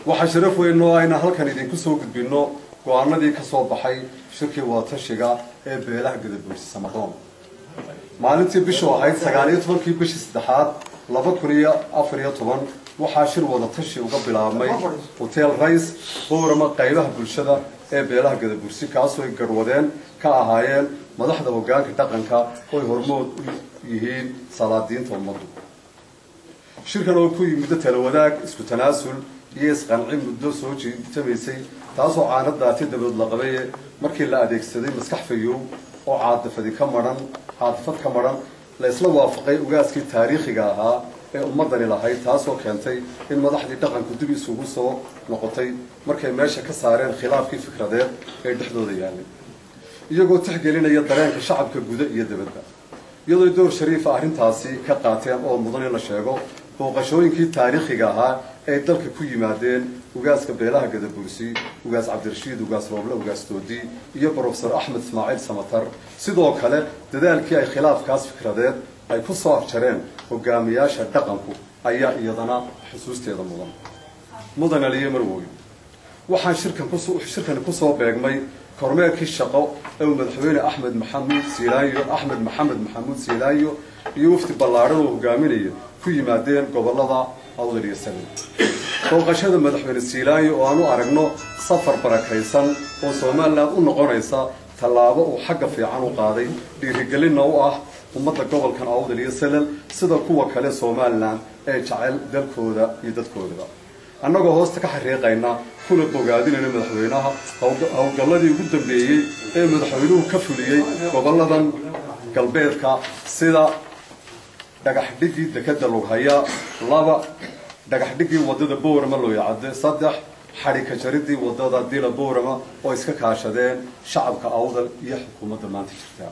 waxaa sharaf weyn oo ayna halkan idinku soo gudbinno go-aanadii ka soo baxay shirkii wadatashiga ee beelaha gadabuursi samaroon maalintii bishu ahayd sagaaliyo tobankii bishii saddexaad laba kun iyo afar iyo toban waxaa shir wadatashi uga bilaabmay hotel rays boorama qaybaha bulshada ee beelaha gadabursi kaasoo ay garwadeen ka ahaayeen madaxda hogaanka dhaqanka oy hormood u yihiin salaadiinta ummaddu shirkan oo ku yimiddo talawadaag isku tanaasul iyo isqanci muddo soo jiitamaysay taasoo caanadaati dabadood la qabaye markii la adeegsaday maskax fayow oo caadifadi ka maran caadifad ka maran la isla waafaqay ugaaskii taariikhiga ahaa ee ummadani lahayd taasoo keentay in madaxdii dhaqanku dib isugu soo noqotay markay meesha ka saareen khilaafkii fikradeed ee dhexdooda yaalay iyagoo tixgelinaya dareenka shacabka guda iyo dabadda iyadoo door shariifa arrintaasi ka qaateen oo mudan in la sheego booqashooyinkii taariikhiga ahaa ay dalka ku yimaadeen ugaaska beelaha gadabursi ugaas cabdirashiid ugaas rooble ugaas doodi iyo brofesor axmed ismaaciil samatar sidoo kale dadaalkii ay khilaafkaas fikradeed ay ku soo afjareen hogaamiyaasha dhaqanku ayaa iyadana xusuusteeda mudan mudan aliye marwoy waxaan shirkan shirkani kusoo beegmay kormeerkii shaqo ee uu madaxweyne axmed maxamuud siilaayo axmed maxamed maxamuud siilaayo iyo wafdi ballaadhan oo hogaaminaya ku yimaadeen gobolada awdal iyo samin booqashada madaxweyne siilaayo oo aan u aragno safar barakaysan oo somalilan u noqonaysa tallaabo uu xagga fiican u qaaday dhiirigelinna u ah ummadda gobolkan awdal iyo salal sida kuwa kale somalilan ee jecel dalkooda iyo dadkoodaba annagoo hoosta ka xariiqayna kuna bogaadinayna madaxweynaha howlgalladii ugu dambeeyey ee madaxweynuhu ka fuliyey goboladan galbeedka sida dhagaxdhigii dekeda lughaya laba dhagaxdhigii wadada boorama looyacade saddex xadhika jaridii wadada dila boorama oo iska kaashadeen shacabka awdal iyo xukuumadda maanta jirta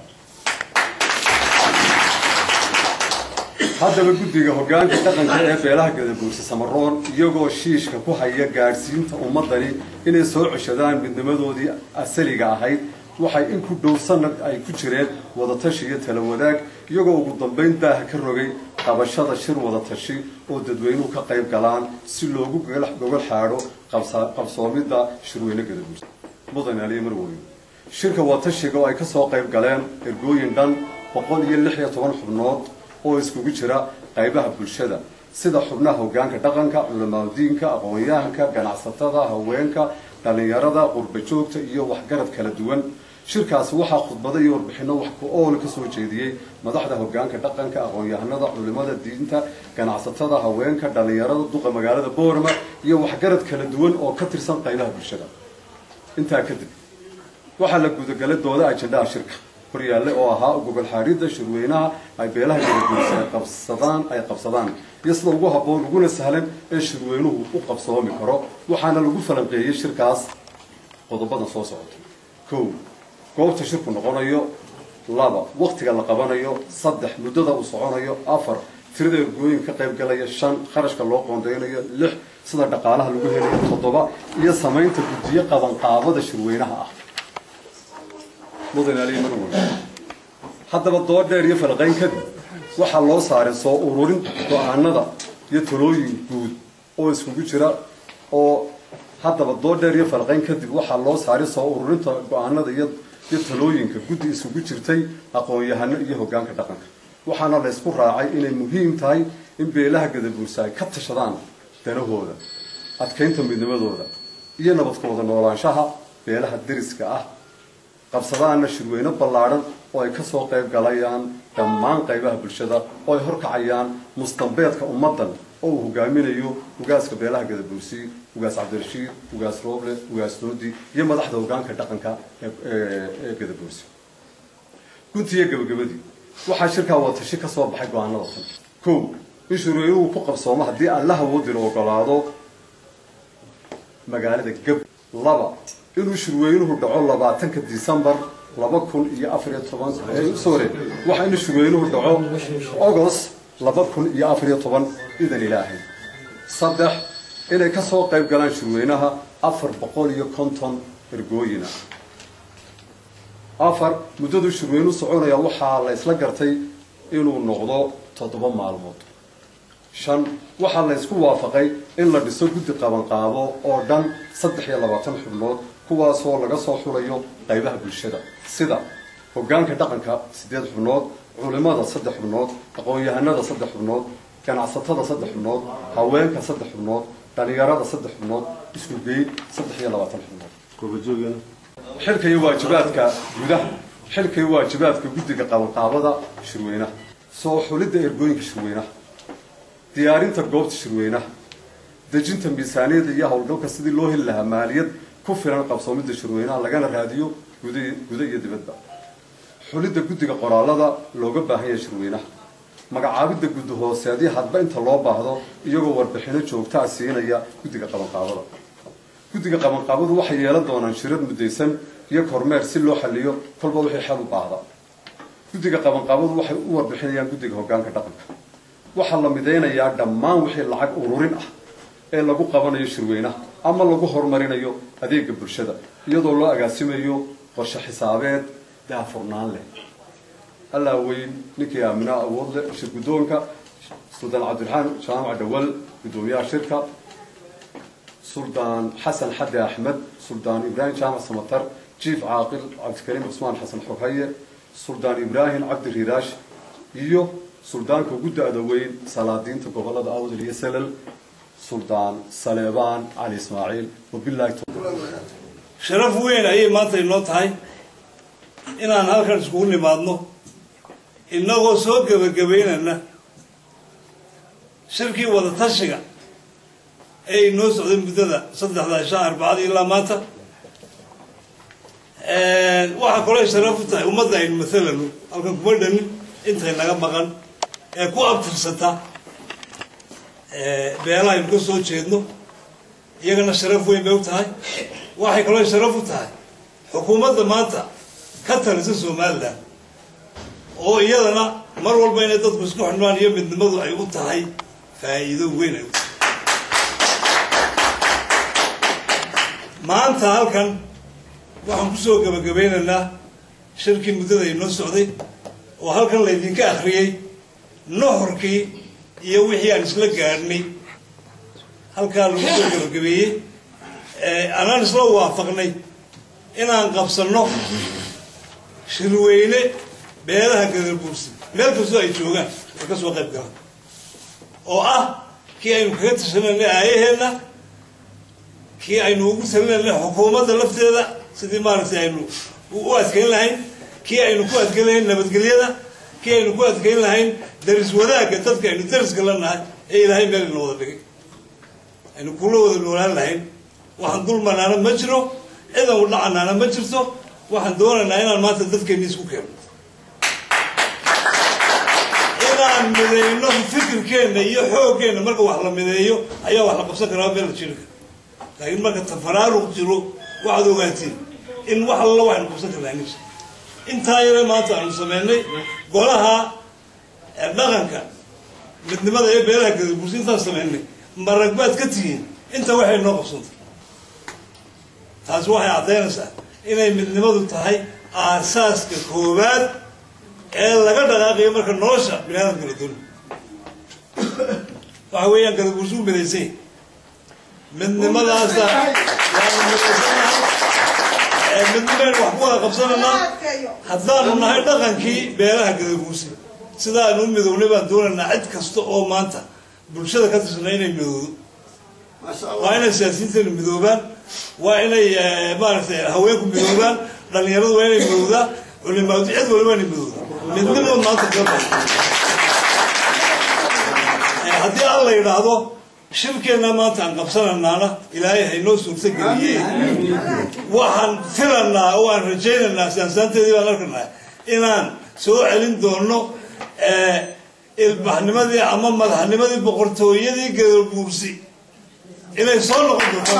haddaba guddiga hogaanka dhaqanka ee beelaha gadabuursi samaroon iyagoo shiishka ku haya gaadhsiinta ummadani inay soo ceshadaan midnimadoodii asaliga ahayd waxay in ku dhow sanad ay ku jireen wadatashi iyo tala wadaag iyagoo ugu dambayn daaha ka rogay qabashada shir wadatashi oo dadweynuhu ka qayb galaan si loogu gogol xaadho qabsoomidda shirweyne gadabuursi mudan aliye marwoy shirka wadatashiga oo ay kasoo qayb galeen ergooyin dhan boqol iyo lix iyo toban xubnood oo iskugu jira qaybaha bulshada sida xubnaha hogaanka dhaqanka culamaadudiinka aqoon-yahanka ganacsatada haweenka dhallinyarada qurba joogta iyo waxgarad kala duwan shirkaasi waxaa khudbado iyo warbixino wax ku ool ka soo jeediyey madaxda hogaanka dhaqanka aqoon-yahanada culimada diinta ganacsatada haweenka dhallinyarada duqa magaalada boorama iyo waxgarad kala duwan oo ka tirsan qaybaha bulshada intaa kadib waxaa la gudagalay dooda ajendaha shirka horyaalle oo ahaa gogol xaadhidda shirweynaha ay beelaha gadaguursi ay qabsadaan ay qabsadaan iyo sida ugu habboon uguna sahlan ee shirweynuhu u qabsoomi karo waxaana lagu falanqeeyey shirkaas qodobada soo socota kow goobta shirku noqonayo laba waktiga la qabanayo saddex muddada uu soconayo afar tirada ergooyin ka qayb galaya shan kharashka loo qoondeynayo lix sida dhaqaalaha lagu helayo toddoba iyo samaynta guddiyo qabanqaabada shirweynaha ah haddaba dood dheer iyo falqayn kadib waxaa loo saaray soo ururin go-aanada iyo talooyin guud oo iskugu jira oo haddaba dood dheer iyo falqayn kadib waxaa loo saaray soo ururinta go-aanada iyo talooyinka guddi isugu jirtay aqoon-yahano iyo hogaanka dhaqanka waxaana la ysku raacay inay muhiim tahay in beelaha gadabuursa ay ka tashadaan danahooda adkaynta midnimadooda iyo nabadkooda noolaanshaha beelaha deriska ah qabsadaana shirweyne ballaadhan oo ay kasoo qayb galayaan dhammaan qaybaha bulshada oo ay horkacayaan mustambeedka ummaddan oo uu hogaaminayo ugaaska beelaha gadabuursi ugaas cabdirashiid ugaas rooble ugaas doodi iyo madaxda hogaanka dhaqanka ee gadabuursi guntiiyo gabagabadii waxaa shirkaa watashi ka soo baxay go-aanada tan kow in shirweynuhu ku qabsoomo haddii allaha woodila ogolaado magaalada gab laba inuu shirweynuhu dhaco labaatanka disembar laba kun iyo afariyo toban sorry waxa inuu shirweynuhu dhaco agost laba kun iyo afariyo toban idan ilaahay saddex inay ka soo qayb galaan shirweynaha afar boqol iyo konton ergooyina afar muddaduu shirweynuhu soconaya waxaa la isla gartay inuu noqdo toddoba maalmood shan waxaa la ysku waafaqay in la dhiso guddi qabanqaabo oo dhan saddex iyo labaatan xubnood kuwaasoo laga soo xulayo qaybaha bulshada sida hoggaanka dhaqanka siddeed xubnood culimada saddex xubnood aqoon-yahanada saddex xubnood ganacsatada saddex xubnood haweenka saddex xubnood dhalinyarada saddex xubnood isku geyn saddex iyo labaatan xubnood xilka iyo waajibaadka gudaha xilka iyo waajibaadka guddiga qabanqaabada shirweynaha soo xulidda ergooyinka shirweynaha diyaarinta goobta shirweynaha dejinta miisaaniyada iyo howlgalka sidii loo heli lahaa maaliyad ku filan qabsoomidda shirweynaha lagana raadiyo guda guda iyo dibadba xulidda guddiga qoraalada looga baahan yahay shirweynaha magacaabidda guddi hooseedii hadba inta loo baahdo iyagoo warbixino joogtaa siinaya guddiga qabanqaabada guddiga qabanqaabadu waxay yeelan doonaan shirar muddaysan iyo kormeer si loo xaliyo kolba wixii xel u baahda guddiga qabanqaabadu waxay u warbixinayaan guddiga hoggaanka dhaqanka waxaa la midaynayaa dhammaan wixii lacag ururin ah ee lagu qabanayo shirweynaha ama lagu horumarinayo adeega bulshada iyadoo loo agaasimayo qorshe xisaabeed daafurnaan leh allaa weyn ninkii aaminaa awood leh shir guddoonka suldaan cabdiraxmaan jaamac dhawal guddoomiyaha shirka suldaan xasan xaddi axmed suldaan ibraahim jaamac samatar jiif caaqil cabdikariim cusmaan xasan xoghaye suldaan ibraahim cabdi riiraash iyo suldaanka gudda adaweyn salaadiinta gobolada awdal iyo selal suldaan saleebaan cali ismaaciil wabilahi sharaf weyn ayay maanta inoo tahay inaan halkan iskugu nimaadno innagoo soo gebagabaynana shirkii wada tashiga ee inoo socday muddada saddexda ishaa arbacada ilaa maanta waxaa kaloo sharaf u tahay ummadda aynu mathalano halkan kuma dhanin intay naga maqan ee ku abtirsata beelaha aynu ka soo jeedno iyagana sharaf weyn bay u tahay waxay kaloo sharaf u tahay xukuumadda maanta ka talisa somalilan oo iyadana mar walba inay dadku isku xidhnaan iyo midnimadu ay u tahay faa'iido weyn ay u tahay maanta halkan waxaan kusoo gebagabeynaynaa shirkii muddada inoo socday oo halkan laydinka akhriyey nohorkii iyo wixii aan isla gaadhnay halkaa lagu soo gebagabeeyey anaan isla waafaqnay inaan qabsanno shirweyne beelaha gadarbuursi meel kastoo ay joogaan ay ka soo qayb galaan oo ah kii aynu kaga tashanayna aayaheenna kii aynu ugu talinayna xukuumadda lafteeda sidii maaragtay aynu u adkayn lahayn kii aynu ku adkayn lahayn nabadgelyada kii aynu ku adkayn lahayn daris wadaagga dadka aynu dariska la nahay ee ilaahay meel ina wada dhigay aynu kula wada noolaan lahayn waxaan dulmanaana ma jiro cidan u dhacanaana ma jirto waxaan doonaynaa inaan maanta dadkeenni isku keeno inaan mideyno fikirkeenna iyo xooggeenna marka wax la mideeyo ayaa wax la qabsan karaa meel la jiri kara laakiin marka tafaraaruq jiro waxaad ogaatiin in wax alla waxaynu qabsan karnaa nis intaa yare maanta aanu sameynay golaha dhaqanka midnimada ee beelaha gadabursi intaan sameynay marag baad ka tihiin inta waxay noo qabsantay taasi waxay caddaynaysaa inay midnimadu tahay aasaaska koowaad ee laga dhaqaaqayo marka nolosha biniaadamka la doono waxa weeyaan gadabursi u midaysay midnimadaasa waanu midaysanahay midnimaynu wax ku wada qabsanaynaa haddaanu nahay dhaqankii beelaha gadabuursi sidaanu u midownay baan doonaynaa cid kasta oo maanta bulshada ka tirsanay inay midoodo waa inay siyaasiyiintaynu midoobaan waa inay maaragtay haweenku midoobaan dhalinyaradu waa inay midowdaa culimaadu cid waliba inay midowdaa midnimada maanta kaba haddii alla yidhaahdo shirkeenna maanta aan qabsananaana ilaahay haynoo suurto geliyey waxaan filanaa oo aan rajaynaynaa saansaanteedii baan arkanaa inaan soo celin doono ilbaxnimadii ama madaxnimadii boqortooyadii gadabuursi inay soo noqon doonto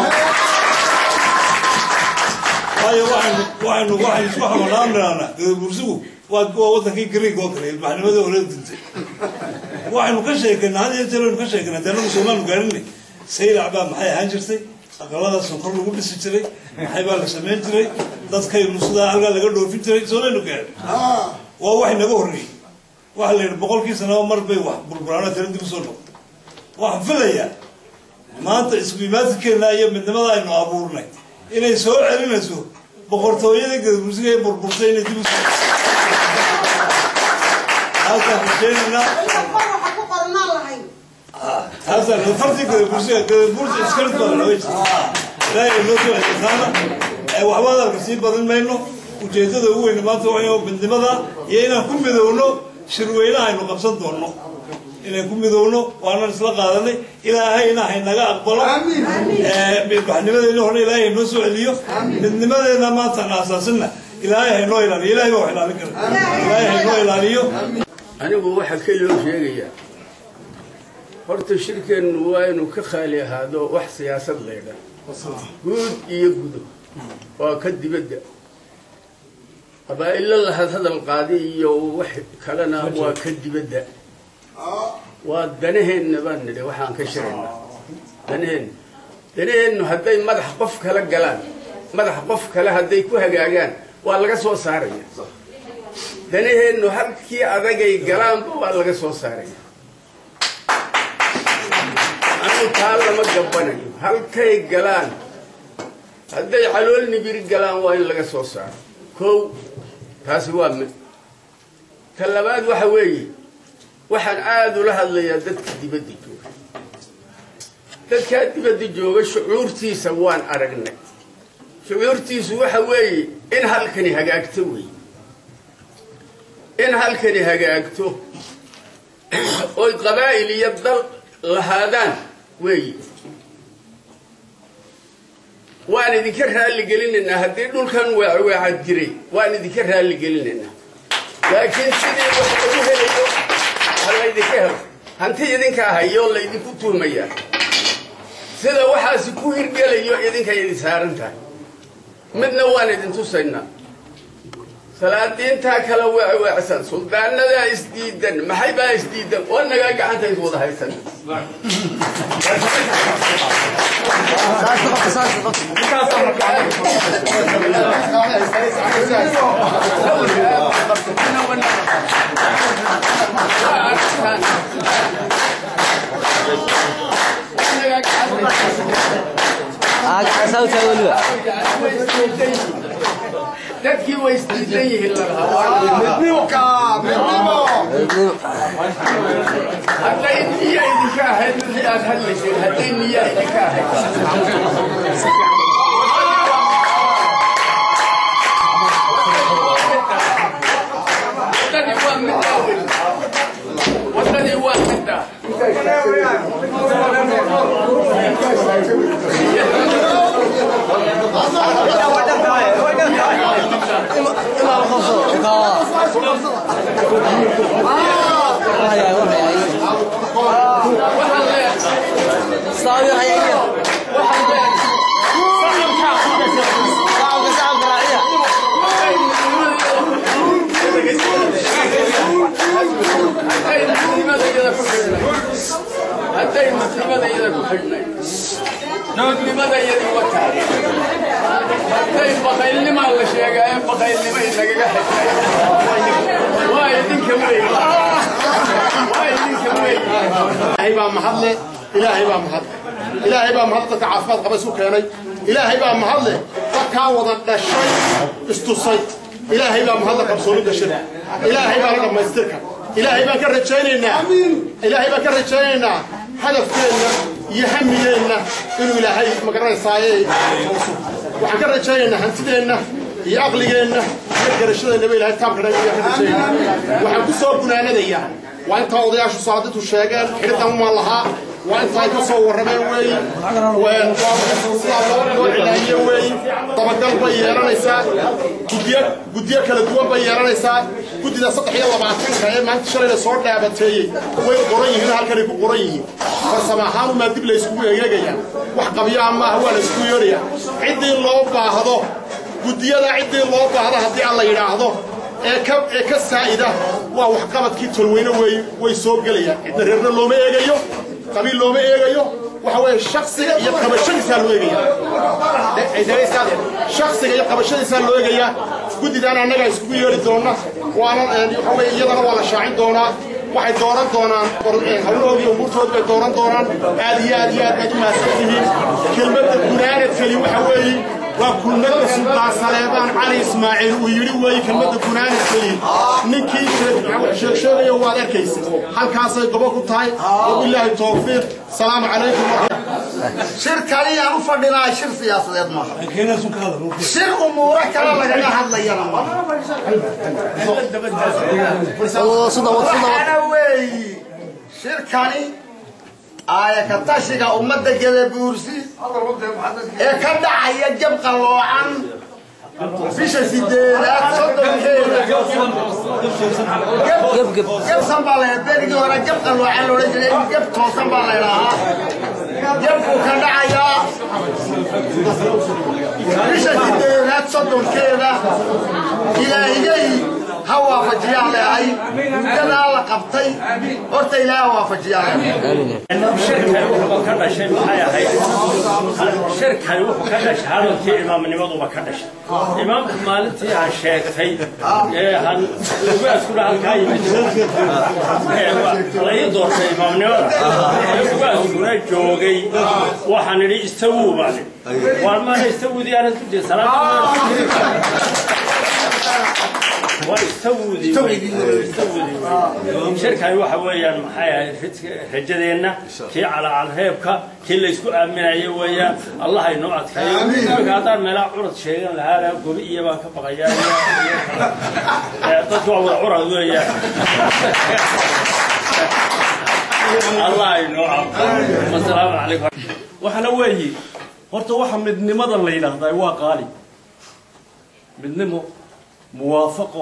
waayo waxaynu waxaynu waxaynu isku xamalaamnana gadabuursigu waa waa wadankii greeg oo kale ilbaxnimadii hore dintay waxaynu ka sheekeynaa had iyo jeer waynu ka sheekeynaa dee nagu soomaanu gaarinay saylac baa maxay ahaan jirtay aqalada sonkor lagu dhisi jiray maxay baa la samayn jiray dadkaynu sidaa halkaa laga dhoofin jiray soomaynu gaarin waa wax naga horreeyey waxa la yidhi boqolkii sanaba mar bay wax burburaano tala dib usoo noqotay waxaan filayaa maanta isku imaadkeena iyo midnimada aynu abuurnay inay soo celinayso boqortooyada gadabursiga ee burburtay inay dib u soo taasaan rajaynaynaa taasaan fartii gadabursiga gadabursi iskarid badan way jirta ilaahay noo soo xilqaana waxba hadalka sii badan mayno ujeedada ugu weyne maanta waa midnimada iyo inaan ku midowno shirweynaha aynu qabsan doonno inaan ku midowno waanan isla qaadanay ilaahayna haynaga aqbalo midbaxnimadeena hore ilaahay haynoo soo celiyo midnimadeena maantaan aasaasinna ilaahay haynoo ilaaliyo ilahay baa wax ilaalin kara ilaahay haynoo ilaaliyo anigu waxaa ka loo sheegayaa horta shirkeennu waa inuu ka khaali ahaado wax siyaasad laydha guud iyo gudo waa ka dibadda qabaa'ilo lahad hadal qaadi iyo wax kalena waa ka dibadda waa danaheenna baan nidhi waxaan ka shiraynaa danaheenna danaheennu hadday madax qof kala galaan madax qof kale hadday ku hagaagaan waa laga soo saaraya danaheennu halkii adagay galaanba waa laga soo saaraya anu taa lama gabbanayo halkay galaan hadday calool nibiri galaan waa in laga soo saaro kow taasi waa mid ta labaad waxa weeye waxaan aada ula hadlayaa dadka dibadda jooga dadkaa dibadda jooga shucuurtiisa waan aragnay shucuurtiisu waxa weeye in halkani hagaagto weeye in halkani hagaagto oy qabaa'il iyo dal lahaadaan weeye waan idinka raalli gelinaynaa haddii dhulkan weecweecad jiray waan idinka raalli gelinaynaa laakiin sidii wax lagu helayo ha laydinka helo hanti idinka ahayoo laydinku tuumayaa sida waxaasi ku hirgelayo idinkay idin saaran tahay midna waan idin tusaynaa salaadiintaa kala weecweecsan suldaanadaa isdiidan maxay baa isdiidan oo nagaa gacanta is wada haysan dadkii way isdiidan yihiin hadday niya idinka ahayd wixii aad hadlayseen hadday niya idinka ahayd wadadii waa middaa wey wadadii waa middaa waxaan leeyahay waxaan leeyahay hadday muslimadayada ku xidhnay hadday muslimadayada ku xidhnay doodnimadayadii wataa hadday baqaylnimaa la sheegaaye baqaylnimo inagaga xidhnay waa idinka wey waa idinka wey ilaahay baa mahadle ilaahay baa mahadle ilaahay baa mahad dadka caafimaad qaba isu keenay ilaahay baa mahadle dadkaa wada dhashay istusay ilaahay baa mahadle qabsoonida shirka ilaahay baa la dhammaystirka ilaahay baan ka rajaynaynaa ilaahay baan ka rajaynaynaa hadafkeenna iyo hamigeenna inuu ilaahay magaranaysaayee waxaan ka rajaynaynaa hantideenna iyo aqligeenna iyo garashadeenaba ilahay taamka dhan ayaan ka rajaynaa waxaan ku soo gunaanadayaa waa intaa odayaashu saaditu sheegeen xidhidan uma lahaa waa inta ay ka soo warrameen weeyi sidaa loo loo cilaahiye weeyi dabagal bay yeelanaysaa guddiyo guddiyo kala duwan bay yeelanaysaa guddida saddex iyo labaatanka ee maanta shalayna soo dhaabateeyey way qoran yihiin halkanay ku qoran yihiin farsamo ahaan umaa dib la yskugu egeegaya wax qabyaha maaha waa la yskugu yeedhaya ciddii loo baahdo guddiyada ciddii loo baahdo haddii aan la yidhaahdo ee ka ee ka saa'ida waa waxqabadkii tolweyne wey way soo gelayaan cidna reerna looma eegayo qabiil looma eegayo waxa weeye shaksiga iyo qabashadiisaa loo eegaya shaksiga iyo qabashadiisaa loo eegayaa guddidaan annagaa iskugu yeedhi doona waana waxa weye iyadana waa la shaacin doonaa waxay dooran doonaan hawlahoodii umuurtood bay dooran doonaan aad iyo aad iyo aad baad u mahadsan tihiin kelmadda gunaanadkeli waxa weeye waa kulmadda suldaan saleebaan cali ismaaciil uu yidhi weeye kelmadda gunaanadkeli ninkii sheegsheegayo waad arkaysa halkaasay gobo ku tahay wabilaahi towfiiq salaamu calaykum shir kaliyaan u fadhinaa shir siyaasadeed maaha keenaasu ka hadal shir umuuro kale lagaga hadlayana maaha waxaana weeyi shirkani aaya ka tashiga ummadda gadabuursi ee ka dhacaya jab qalloocan bisha sideedaad soddonkeeda jabsan baa la berigii hore jab qalloocan loodhan jiray in jab toosan baa la idhaahaa jabkuu ka dhacayaa bisha sideedaad soddonkeeda ilaahigay ha waafajiyaan leehay muddadaa la qabtay horta ilaah ha waafajiyaan shirkani wuxuu ka dhashay maxay ahayd shirkani wuxuu ka dhashay hadalkii imaamnimaduba ka dhashay imaamku maalintii aan sheegtay ee han ugaaskuna halkaa yimid la ii doortay imaamnimada ee ugaaskuna joogay waxaan idhi istawuu baan idhi waar maana istawudii aanad ku jira shirkani waxa weeyaan maxay ahayd rajadeenna kii calacalreebka kii laysku aaminayo weeyaan allah inoo adkayo imika haddaan meelaha curad sheegan lahaana gobi iyo baan ka baqayaa dadku waa wada curad weeyaan allah inoo adkayo wasalaamu calaykum waxaana weeye horta waxa midnimada la yidhaahdaa waa qaali midnimo muwaafaqo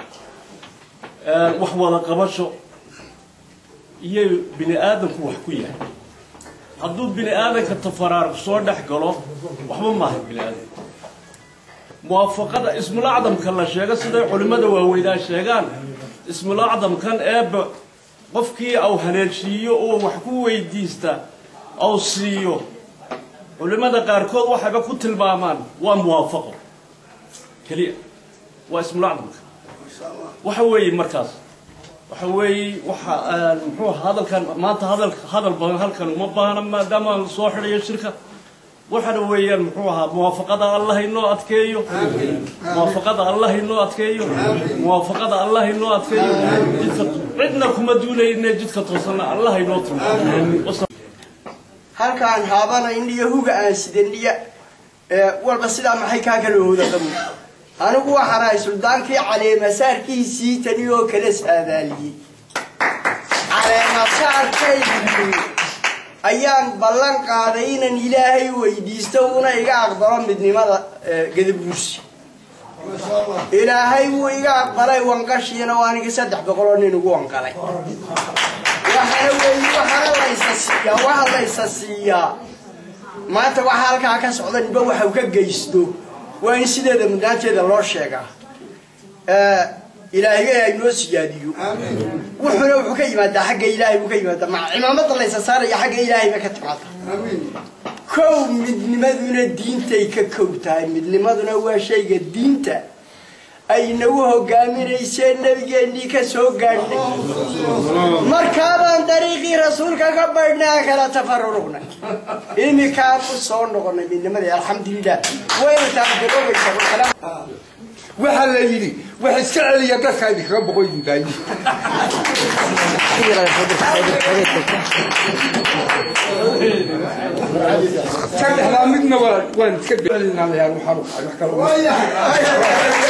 wax wada qabasho iyo bini aadamku wax ku yahay hadduu bini aadanka tafaraarq soo dhex galo waxba maaha bini aadam muwaafaqada ismulacdamka la sheego siday culimmada waaweynaa sheegaan ismulacdamkan eeba qofkii au haleeshiiyo oo wax ku weydiista au siiyo culimmada qaarkood waxayba ku tilmaamaan waa muwaafaqo keliya waa ismulacdamka waxa weeye markaas waxa weeye waxa muxuu hadalkan maanta hadal hadal badan halkan uma baahna maadaama aan soo xidhayo shirka waxana weeyaan muxuu ahaa muwaafaqada allah inoo adkeeyo muwaafaqada allah inoo adkeeyo muwaafaqada allah inoo adkeeyo jidka cidna kuma duulayne jidka toosanna allah inoo tilmaamo halkaan haabana indhiyo huga aan sidandhiya walba sidaa maxay kaa kala hooda qabu anigu waxaan ahay suldaankii caleemasaarkiisii tani oo kala saadaaliyey caleemasaarkaydii ayaan ballan qaaday inaan ilaahay weydiisto una iga aqbalo midnimada gadabuursi ilaahay wuu iga aqbalay wanqashiina oo aniga saddex boqoloo nin ugu wanqalay waxaana weeye waxaana laysa siiyaa waxa laysa siiyaa maanta waxa halkaa ka socda niba waxau ka geysto waa in sideeda mudnaanteeda loo sheegaa ilaahigay aynoo siyaadiyo wuxuuna wuxuu ka yimaadaa xagga ilaahay buu ka yimaadaa ma cimaamada laysa saaraya xagga ilaahay ba ka timaada kow midnimaduna diintay ka kow tahay midnimaduna waa shayga diinta ay nagu hogaaminayseen nabigeennii ka soo gaadhnay markaabaan dariiqii rasuulka ka baydhnaa kala tafaruruqnay imikaan u soo noqonay midnimadii alxamdulilah wayna taaqdiroobaysa waxaa la yidhi wax iska celiya dadka idinkaga boqoyin daayi saddexdaa midna waa waan iska celinaa waxaan wax kale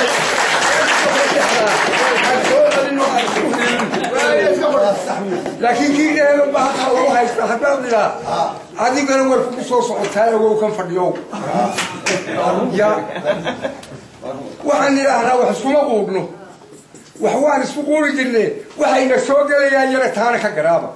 laakiin kii dheelo bahaka u haysta haddaan idhaa adigana war kugu soo socotaa awow kan fadhiyow ya waxaan idhaahnaa wax iskuma quudhno wax waan isku quuri jirne waxayna soo gelayaan yara taana ka garaaba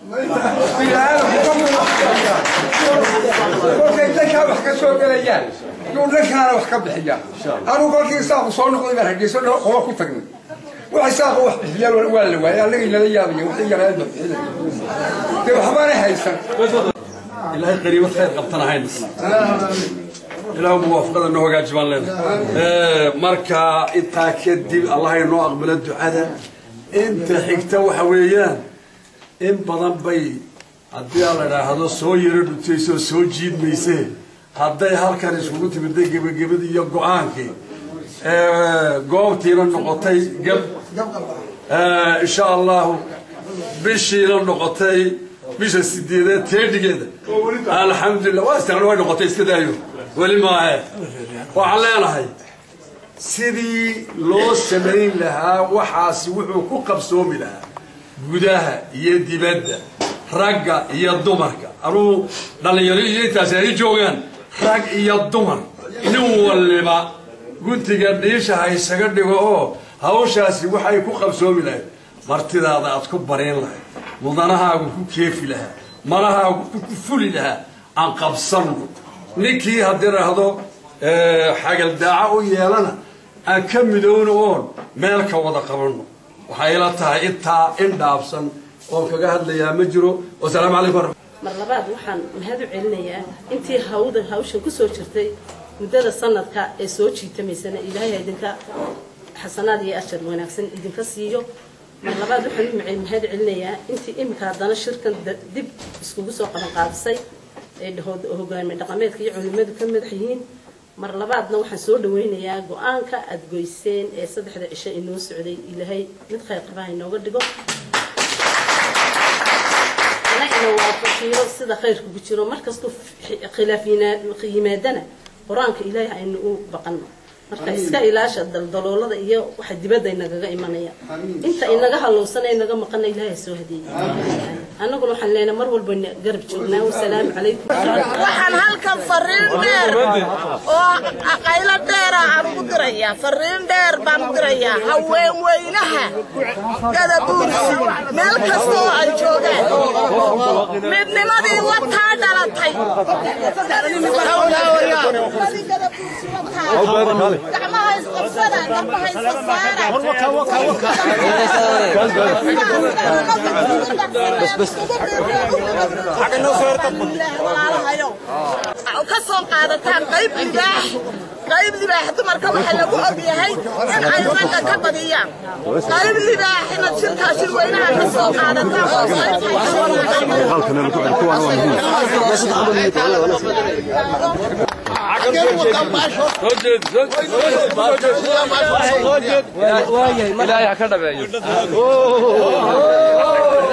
kolkay dankaa wax ka soo gelayaan yuu dhankaana wax ka bixiyaa anuu kolkii saaqu soo noqday baan hargeyso qoba ku tagnay waxay saaqu wax bixiyaan waa la waayay annagay nala yaabaya waxay yaraadba bixinay dee waxbaana haysan ilaahay qariibad khayr qabtan ahayn ilaahu muwaafaqada noo hagaajibaan leedahay marka intaa kadib allah inoo aqbalo ducada inta xigta waxa weeyaan in badan bay haddii aan la idhaahdo soo yaro dhutaysoo soo jiidmaysee hadday halkan iskugu timiday gebagabadii iyo go-aankii goobtiina noqotay gab insha allahu bishiina noqotay bisha sideedeed teedhigeeda alxamdulilah waa isticmaal way noqotay iska daayo weli maahe waxaan leenahay sidii loo samayn lahaa waxaasi wuxuu ku qabsoomi lahaa gudaha iyo dibadda ragga iyo dumarka anuu dhallinyaro iyo intaasi ay joogaan rag iyo dumar nin waliba guntiga dhiisha ha isaga dhigo oo hawshaasi waxay ku qabsoomi lahayd martidaada aad ku bariin lahayd mudanahaagu ku keefi lahaa malahaagu ku fuli lahaa aan qabsanno ninkii haddii raahdo xagaldaaco u yeelana aan ka midowno oon meel ka wada qabanno waxay ila tahay intaa in dhaabsan oon kaga hadlayaa ma jiro wasalaamu calaykum mar labaad waxaan mahad u celinayaa intii hawda hawshan ku soo jirtay muddada sanadka ee soo jiitamaysana ilaahay idinka xasanaad iyo ashar wanaagsan idinka siiyo mar labaad waxaan u macay mahad celinayaa intii iminka haddana shirkan dib iskugu soo qaban qaadisay ee hogaami dhaqameedka iyo culimadu ka madax yihiin mar labaadna waxaan soo dhawaynayaa go-aanka aada goyseen ee saddexda cisho inoo socday ilaahay mid khayr qabaha inooga dhigo ana ina waafajiyo sida khayrka ku jiro markastuu khilaaf yimaadana qur-aanka ilaahay aynu u baqanno marka iska ilaasha daldaloolada iyo waxa dibadda inagaga imanaya inta inaga halowsana inaga maqana ilaahay soo hadeeyay annaguna waxaan leenahay mar walba garab joognaa wasalaamu calaykum waxaan halkan fariin dheer oo qaylo dheera aan ugu dirayaa fariin dheer baan u dirayaa haween weynaha gadabuursi meel kasta oo ay joogaan midnimadii wataa dhalatay gacmaha isqabsada garbaha isqabsaara ka soo qaadataan qayb libaax qayb libaax dumarka waxaa lagu ogyahay in ay ragga ka badiyaan qayb libaax inaad shirkaa shirweynaha ka soo qaadataan oo ilaahay ha ka dhabeeyo